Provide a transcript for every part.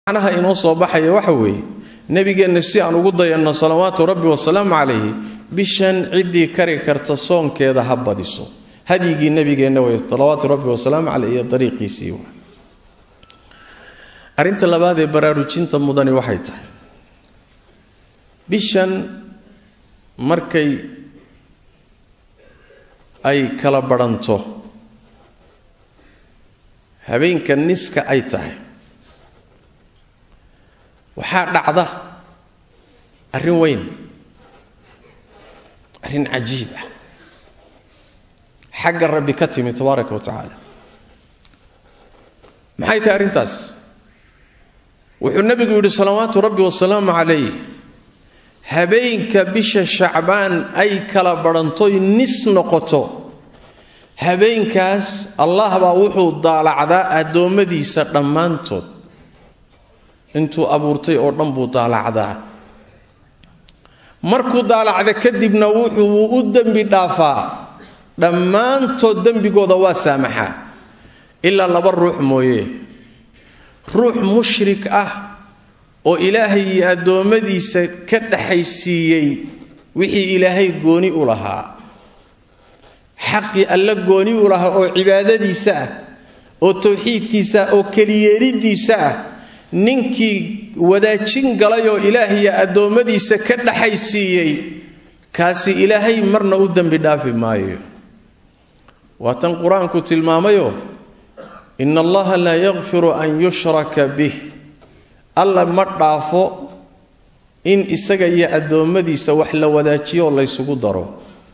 macnaha inoo soo baxaya waxa weeye nebigeenna si aan ugu dayanno salawaatu rabbi wasalaamu calayhi bishan ciddii kari karta soonkeeda ha badiso hadyigii nebigeenna wey salawaatu rabbi wasalaamu caleyh iyo dariiqiisii arrinta labaad ee baraarujinta mudani waxay tahay bishan markay ay kala badhanto habeenka niska ay tahay waxaa dhacda arrin weyn arrin cajiib ah xagga rabbi ka timi tabaaraka wa tacaala maxay tahay arrintaas wuxuu nebigu yidhi salawaatu rabbi wasalaamu calayh habeenka bisha shacbaan ay kala badhantoy nis noqoto habeenkaas allah baa wuxuu daalacdaa addoommadiisa dhammaantood intuu abuurtay oo dhan buu daalacdaa markuu daalacda kadibna wuxuu u dembi dhaafaa dhammaantood dembigooda waa saamaxaa ilaa laba ruux mooye ruux mushrik ah oo ilaahay iyo addoommadiisa ka dhaxaysiiyey wixii ilaahay gooni u lahaa xaqii alla gooni u lahaa oo cibaadadiisa ah oo towxiidkiisa ah oo keliyeeliddiisa ah ninkii wadaajin galay oo ilaahiyo addoommadiisa ka dhaxaysiiyey kaasi ilaahay marna u dembi dhaafi maayo waa tan qur-aanku tilmaamayo in allaha laa yakfiru an yushraka bih alla ma dhaafo in isaga iyo addoommadiisa wax la wadaajiyo oo laysugu daro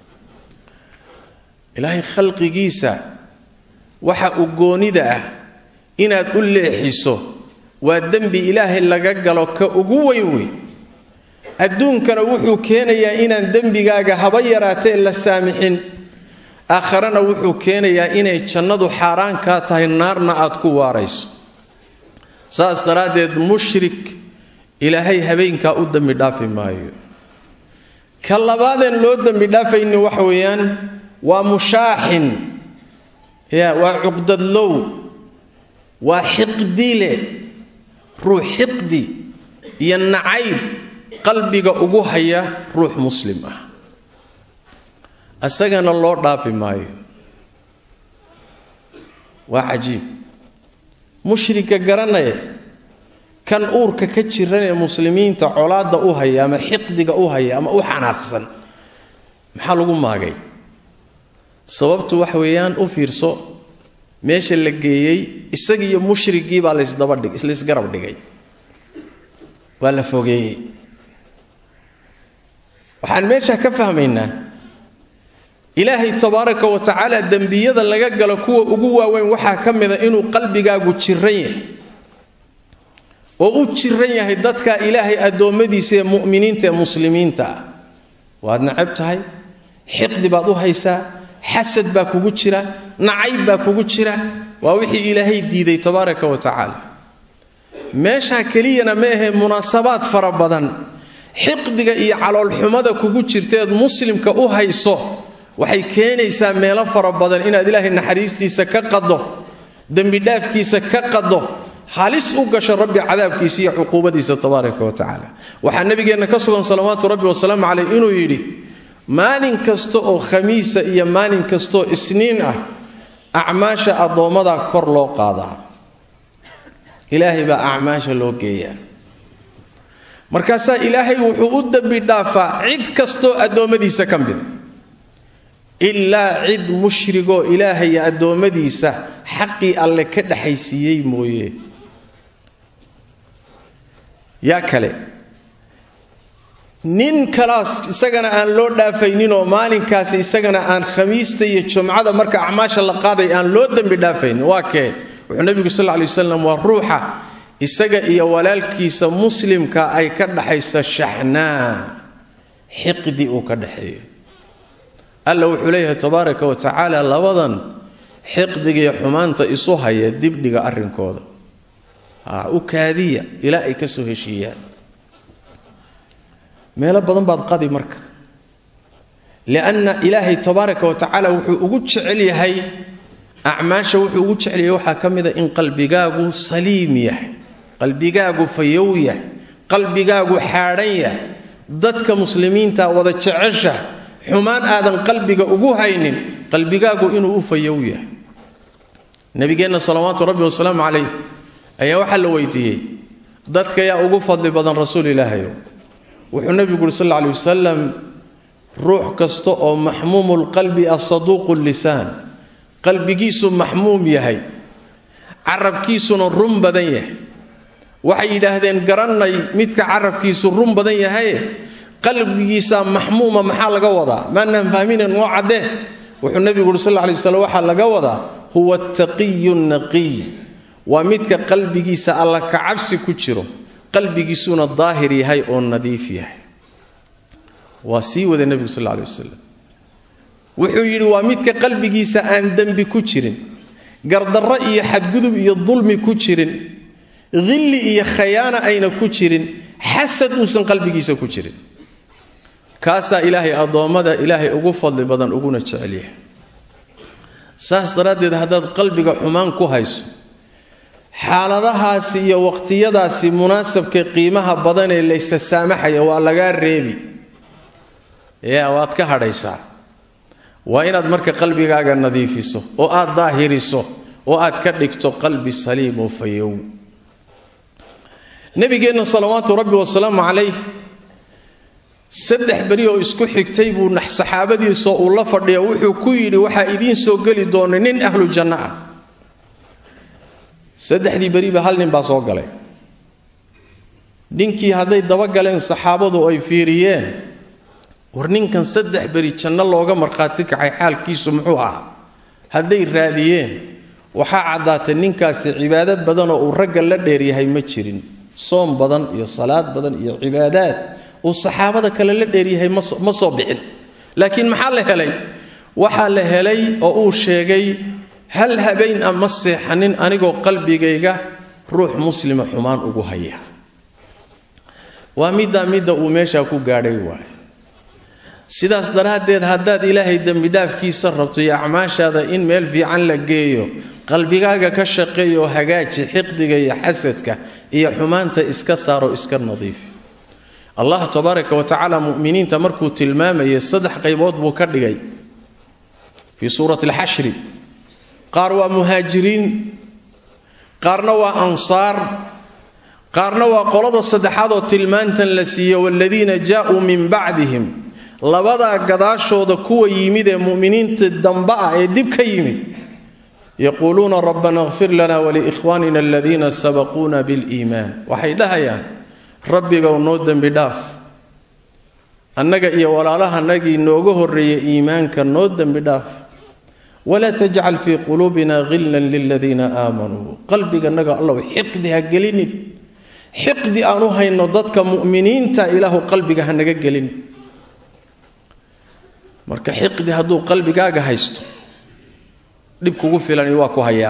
ilaahay khalqigiisa waxa uu goonida ah inaad u leexiso waa dembi ilaahay laga galo ka ugu weyn wey adduunkana wuxuu keenayaa inaan dembigaaga haba yaraatee la saamixin aakharana wuxuu keenayaa inay jannadu xaaraan kaa tahay naarna aad ku waarayso saas daraaddeed mushrik ilaahay habeenkaa u dembi dhaafi maayo ka labaadeen loo dembi dhaafayni waxa weeyaan waa mushaaxin ya waa cuqdadlow waa xiqdile ruux xiqdi iyo nacayb qalbiga ugu haya ruux muslim ah isagana loo dhaafi maayo waa cajiib mushrika garanaya kan uurka ka jiran ee muslimiinta colaadda u haya ama xiqdiga u haya ama u xanaaqsan maxaa lagu maagay sababtu waxa weeyaan u fiirso meesha la geeyey isagiiyo mushrigii baa lasdabadhig laysgarab dhigay waa la fogeeyey waxaan meesha ka fahmaynaa ilaahay tabaaraka wa tacaala dembiyada laga galo kuwa ugu waaweyn waxaa ka mida inuu qalbigaagu jiran yahay oo u jiran yahay dadka ilaahay addoommadiisa ee mu'miniinta ee muslimiinta ah waad nacab tahay xiqdi baad u haysaa xasad baa kugu jira nacayb baa kugu jira waa wixii ilaahay diiday tabaaraka wa tacaala meeshaa keliyana ma ahee munaasabaad fara badan xiqdiga iyo caloolxumada kugu jirteed muslimka u hayso waxay keenaysaa meelo fara badan inaad ilaahay naxariistiisa ka qaddo dembidhaafkiisa ka qaddo halis u gasho rabbi cadaabkiisa iyo cuquubadiisa tabaaraka wa tacaala waxaa nabigeenna ka sugan salawaatu rabbi wasalaamu caleyh inuu yidhi maalin kasta oo khamiisa iyo maalin kastaoo isniin ah acmaasha addoommadaa kor loo qaadaa ilaahay baa acmaasha loo geeyaa markaasaa ilaahay wuxuu u dembi dhaafaa cid kastoo addoommadiisa ka mida ilaa cid mushrigoo ilaahaya addoommadiisa xaqii alle ka dhaxaysiiyey mooye yaa kale nin kalaas isagana aan loo dhaafayninoo maalinkaasi isagana aan khamiista iyo jumcada marka acmaasha la qaaday aan loo dembi dhaafaynin waa kee wuxuu nebigu sal lay waslam waa ruuxa isaga iyo walaalkiisa muslimka ay ka dhaxaysa shaxnaa xiqdi uu ka dhaxeeyo alla wuxuu leeyahay tabaaraka wa tacaala labadan xiqdigiiyo xumaanta isu haya dibdhiga arrinkooda u kaadiya ilaa ay ka soo heshiiyaan meelo badan baad qadi marka lianna ilaahay tabaaraka wa tacaala wuxuu ugu jecel yahay acmaasha wuxuu ugu jecel yahay waxaa ka mida in qalbigaagu saliim yahay qalbigaagu fayow yahay qalbigaagu xaadhan yahay dadka muslimiinta wada jecesha xumaan aadan qalbiga ugu haynin qalbigaagu inuu u fayow yahay nabigeenna salawaatu rabbi wasalaamu calayh ayaa waxaa la weydiiyey dadka yaa ugu fadli badan rasuul ilaahayow wuxuu nebigu uhi sal alla alay wasalam ruux kasta oo maxmuumulqalbi ah saduuqu lisaan qalbigiisu maxmuum yahay carabkiisuna run badan yahay waxay yidhaahdeen garannay midka carabkiisu run badan yahaye qalbigiisaa maxmuuma maxaa laga wadaa maanaan fahminen noo caddee wuxuu nebigu uhi sal lla alay waslam waxaa laga wadaa huwa ataqiyu naqiy waa midka qalbigiisa alla kacabsi ku jiro qalbigiisuna daahir yahay oo nadiif yahay waa sii wada nebigu sal alay wasalam wuxuu yidhi waa midka qalbigiisa aan dembi ku jirin gardarro iyo xadgudub iyo dulmi ku jirin hilli iyo khayaana ayna ku jirin xasad uusan qalbigiisa ku jirin kaasaa ilaahay addoommada ilaahay ugu fadli badan uguna jecel yahay saas daraaddeed haddaad qalbiga xumaan ku hayso xaaladahaasi iyo waqtiyadaasi munaasabka qiimaha badanee laysa saamaxaya waa lagaa reebi yaa waad ka hadhaysaa waa inaad marka qalbigaaga nadiifiso oo aad daahiriso oo aad ka dhigto qalbi saliim oo fayow nabigeenna salawaatu rabbi wasalaamu calayh saddex beri oo isku xigtay buu saxaabadiisoo uu la fadhiya wuxuu ku yidhi waxaa idiin soo geli doona nin ahlu janno ah saddexdii beriba hal nin baa soo galay ninkii hadday dabagaleen saxaabadu ay fiiriyeen war ninkan saddex beri janno looga markhaati kacay xaalkiisu muxuu ahaa hadday raadiyeen waxaa caddaatay ninkaasi cibaado badanoo uu ragga la dheeryahay ma jirin soom badan iyo salaad badan iyo cibaadaad uu saxaabada kale la dheeryahay ma soo bixin laakiin maxaa la helay waxaa la helay oo uu sheegay hal habeen a ma seexanin anigoo qalbigayga ruux muslima xumaan ugu haya waa middaa midda uu meeshaa ku gaadhay waaye sidaas daraaddeed haddaad ilaahay dembidhaafkiisa rabto iyo acmaashaada in meel fiican la geeyo qalbigaaga ka shaqeeya oo hagaaji xiqdiga iyo xasadka iyo xumaanta iska saaro iska nadiifi allah tabaaraka wa tacaala muminiinta markuu tilmaamayay saddex qaybood buu ka dhigay fii suurati alxashri qaar waa muhaajiriin qaarna waa ansaar qaarna waa qolada saddexaad oo tilmaantan la siiye waaladiina jaauu min bacdihim labadaa gadaashooda kuwa yimid ee muminiinta damba ah ee dib ka yimid yaquuluuna rabbana kfir lana waliikhwaanina aladiina sabaquuna biliimaan waxay dhahayaan rabbigow noo dembi dhaaf annaga iyo walaalahanagii nooga horreeya iimaanka noo dembi dhaaf walaa tajcal fii quluubina hillan liladiina aamanuu qalbiganaga allow xiqdi ha gelinin xiqdi aan u hayno dadka mu'miniinta ilaahu qalbiga ha naga gelin marka xiqdi hadduu qalbigaaga haysto dhib kugu filani waa ku hayaa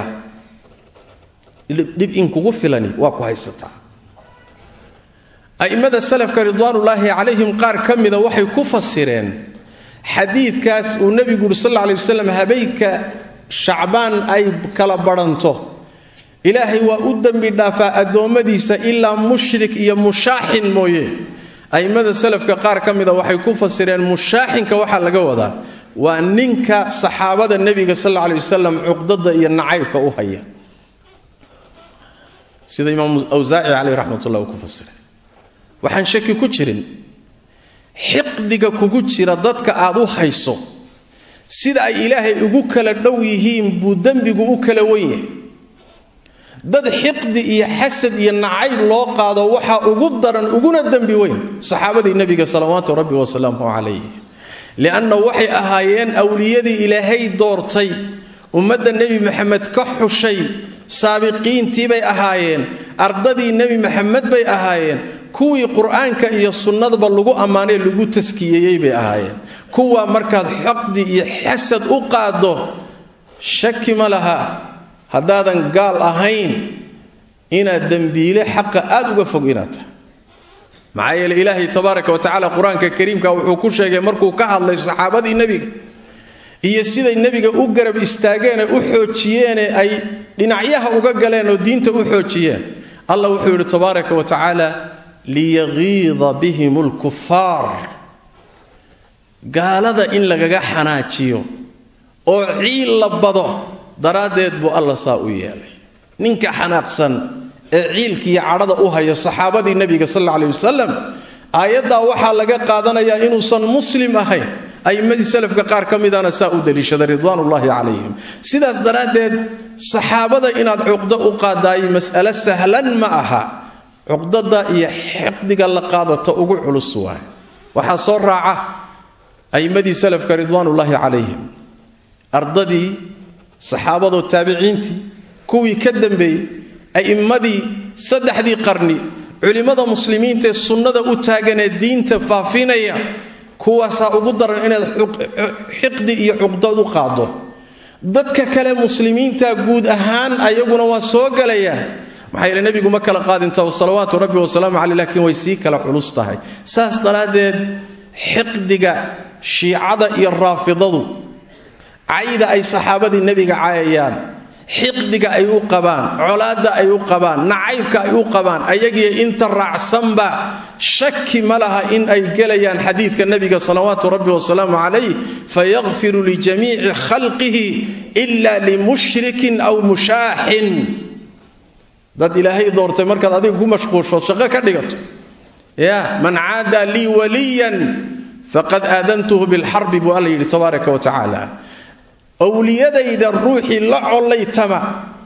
dhib in kugu filani waa ku haysataa a'immada salafka ridwaanullaahi calayhim qaar ka mida waxay ku fasireen xadiidkaas uu nebigu yuri sal alla alay wasalam habeenka shacbaan ay kala badhanto ilaahay waa u dembi dhaafaa addoommadiisa ilaa mushrik iyo mushaaxin mooye a'immada salafka qaar ka mida waxay ku fasireen mushaaxinka waxaa laga wadaa waa ninka saxaabada nebiga sal alla alay wasalam cuqdada iyo nacaybka u haya sida imaam awsaaci caleyh raxmatullah uu ku fasiray waxaan shaki ku jirin xiqdiga kugu jira dadka aad u hayso sida ay ilaahay ugu kala dhow yihiin buu dembigu u kala wen yahay dad xiqdi iyo xasad iyo nacayb loo qaado waxaa ugu daran uguna dembi weyn saxaabadii nebiga salawaatu rabbi wasalaamuhu calayh lianna waxay ahaayeen awliyadii ilaahay doortay ummadda nebi maxamed ka xushay saabiqiintii bay ahaayeen ardadii nebi maxamed bay ahaayeen kuwii qur-aanka iyo sunnadaba lagu ammaanay lagu taskiyeeyey bay ahaayeen kuwaa markaad xoqdi iyo xasad u qaaddo shaki ma laha haddaadan gaal ahayn inaad dembiile xaqa aad uga fog inaad tahay maxaa yeele ilaahay tabaaraka wa tacaala qur-aanka kariimka wuxuu ku sheegay markuu ka hadlay saxaabadii nebiga iyo siday nebiga u garab istaageenee u xoojiyeene ay dhinacyaha uga galeen oo diinta u xoojiyeen allah wuxuu yidhi tabaaraka wa tacaala liyagiida bihim lkufaar gaalada in lagaga xanaajiyo oo ciil la bado daraaddeed buu alla saa u yeelay ninka xanaaqsan ee ciilkiiyo cadhada u haya saxaabadii nebiga sal alla aley wasalam aayaddaa waxaa laga qaadanayaa inuusan muslim ahayn aimmadii salafka qaar ka midana saa u daliishaday ridwaanullaahi calayhim sidaas daraaddeed saxaabada inaad cuqdo u qaadaay mas'alo sahlan ma aha cuqdada iyo xiqdiga la qaadato ugu culus waay waxaa soo raaca aimmadii salafka ridwaanullaahi calayhim ardadii saxaabadoo taabiciintii kuwii ka dambeeyey a'immadii saddexdii qarni culimmada muslimiinta ee sunnada u taaganee diinta faafinaya kuwaasaa ugu daran inaad xiqdi iyo cuqdad u qaado dadka kale muslimiinta guud ahaan ayaguna waa soo galayaa maxaa yeele nebigu ma kala qaadinta salawaatu rabbi wasalaamu caleyh laakiin way sii kala culus tahay saas daraaddeed xiqdiga shiicada iyo raafidadu cayda ay saxaabadii nebiga caayayaan xiqdiga ay u qabaan colaadda ay u qabaan nacaybka ay u qabaan ayagiyo inta raacsanba shaki ma laha in ay gelayaan xadiidka nebiga salawaatu rabbi wasalaamu calayh fayakfiru lijamiici khalqihi ila limushrikin aw mushaaxin dad ilaahay doortay markaad adiga ku mashquulshood shaqo ka dhigato ya man caada lii waliyan faqad aadantuhu bilxarbi buu alla yidhi tabaaraka wa tacaala owliyadayda ruuxii la collaytama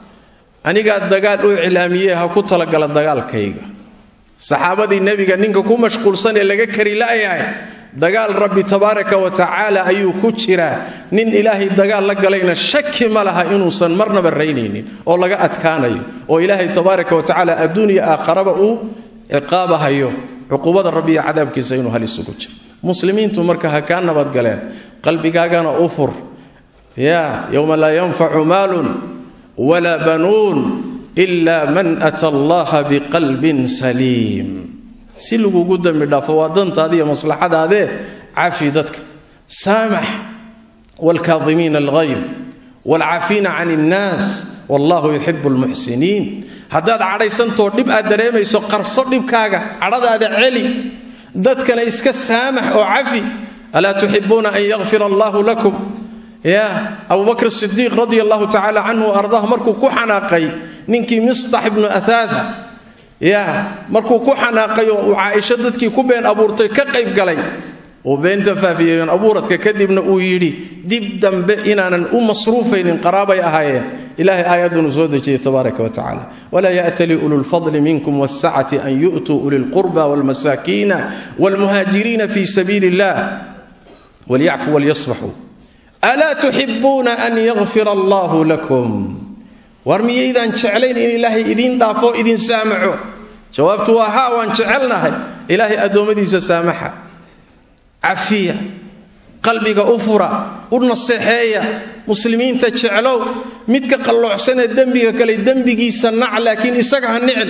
anigaa dagaal u iclaamiyee ha ku talagala dagaalkayga saxaabadii nebiga ninka ku mashquulsan ee laga kari la'yahay dagaal rabbi tabaaraka wa tacaala ayuu ku jiraa nin ilaahay dagaal la galayna shaki ma laha inuusan marnaba raynaynin oo laga adkaanayo oo ilaahay tabaaraka wa tacaala adduuniya aakharaba uu ciqaabahayo cuqubada rabbi iyo cadaabkiisa inuu hal isugu jiro muslimiintu marka ha kaa nabadgaleen qalbigaagana u fur ya yowma laa yanfacu maalun walaa banuun ila man ata allaha biqalbin saliim si lagugu dembi dhaafo waa dantaada iyo maslaxadaadee cafi dadka saamax waalkaadimiina alghayb waalcafiina can innaas wallahu yuxibu lmuxsiniin haddaad cadhaysantoo dhib aad dareemayso qarso dhibkaaga cadhadaada celi dadkana iska saamax oo cafi alaa tuxibuuna an yakfira allahu lakum ya abubakr sidiiq radi allahu tacala canhu ardah markuu ku xanaaqay ninkii mistax ibnu ahaatha ya markuu ku xanaaqay oo uu caaisho dadkii ku been abuurtay ka qayb galay uu beenta faafiyeen abuuradka kadibna uu yidhi dib dambe inaanan u masruufaynin qaraabay ahaayeen ilahay aayadunu soo dejiyey tabaaraka wa tacala walaa ya'tali ulu lfadli minkum wاsacati an yu'tuu uli lqurba wاlmasaakiina wاlmuhaajiriina fi sabiili اllah walyacfuu walyasfaxuu alaa tuxibuuna an yakfira allahu lakum war miyaydaan jeclayn in ilaahay idiin dhaafo idin saamaxo jawaabtu waa haa waan jecelnahay ilaahay addoommadiisa saamaxa cafiya qalbiga u fura u naseexeeya muslimiinta jeclow midka qalloocsanee dembiga kale dembigiisa nac laakiin isaga ha nicil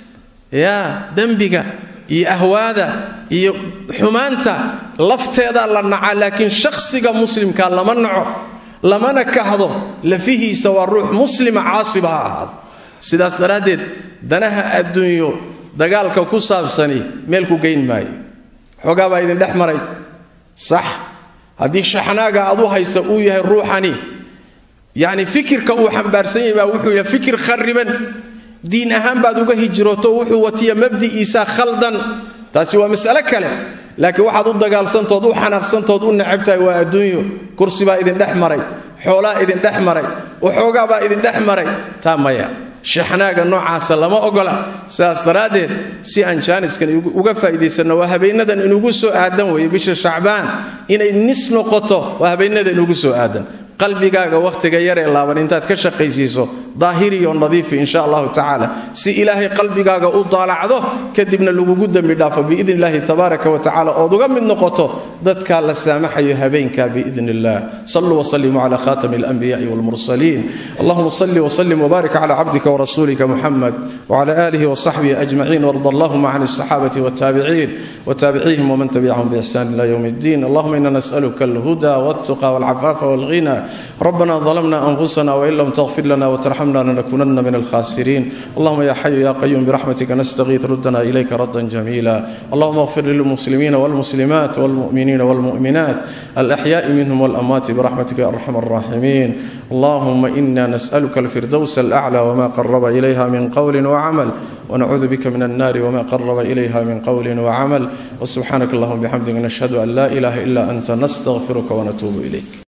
yaa dembiga iyo ahwaada iyo xumaanta lafteedaa la naca laakiin shakhsiga muslimka lama naco lamana kahdo lafihiisa waa ruux muslima caasiba ha ahaado sidaas daraaddeed danaha adduunyo dagaalka ku saabsani meel ku geyn maayo xoogaa baa idin dhex maray sax haddii shaxnaaga aad u haysa uu yahay ruuxani yacni fikirka uu xambaarsan yahay baa wuxuu yahay fikir khariban diin ahaan baad uga hijrooto wuxuu watiya mabdi'iisa khaldan taasi waa mas'ale kale laakiin waxaad u dagaalsantood u xanaaqsantood u necabtahay waa adduunyo kursi baa idin dhex maray xoolaa idin dhex maray waxoogaa baa idin dhex maray taa maya shaxnaaga noocaasa lama ogola sidaas daraaddeed si aan jaaniskan uga faa'iidaysanno waa habeennadan inugu soo aadan weeye bisha shacbaan inay nis noqoto waa habeenada inugu soo aadan qalbigaaga wakhtiga yaree laaban intaad ka shaqaysiiso daahiriyo nadiifi insha allahu tacaala si ilaahay qalbigaaga u daalacdo kadibna lagugu dembi dhaafo biidn illahi tabaaraka wa tacala ood uga mid noqoto dadkaa la saamaxayo habeenka biidn illah saluu wslimuu cala khatami alanbiyaai walmursaliin allahuma salli wslim wbaarik cala cabdika wrasuulika muxamed wcala aalihi wsaxbihi ajmaciin warda allahuma can alsaxaabati wاtaabiciin wtaabicihim wman tabicahum bixsan ila ywm اddin allahuma ina nas'aluka alhuda wاltuqa wاlcafaafa wاlghina ربنا ظلمنا أنفسنا وإن لم تغفر لنا وترحمنا لنكونن من الخاسرين اللهم يا حي يا قيوم برحمتك نستغيث ردنا إليك ردا جميلا اللهم اغفر للمسلمين والمسلمات والمؤمنين والمؤمنات الأحياء منهم والأموات برحمتك يا أرحم الراحمين اللهم إنا نسألك الفردوس الأعلى وما قرب إليها من قول وعمل ونعوذ بك من النار وما قرب إليها من قول وعمل وسبحانك اللهم بحمدك نشهد أن لا إله إلا أنت نستغفرك ونتوب إليك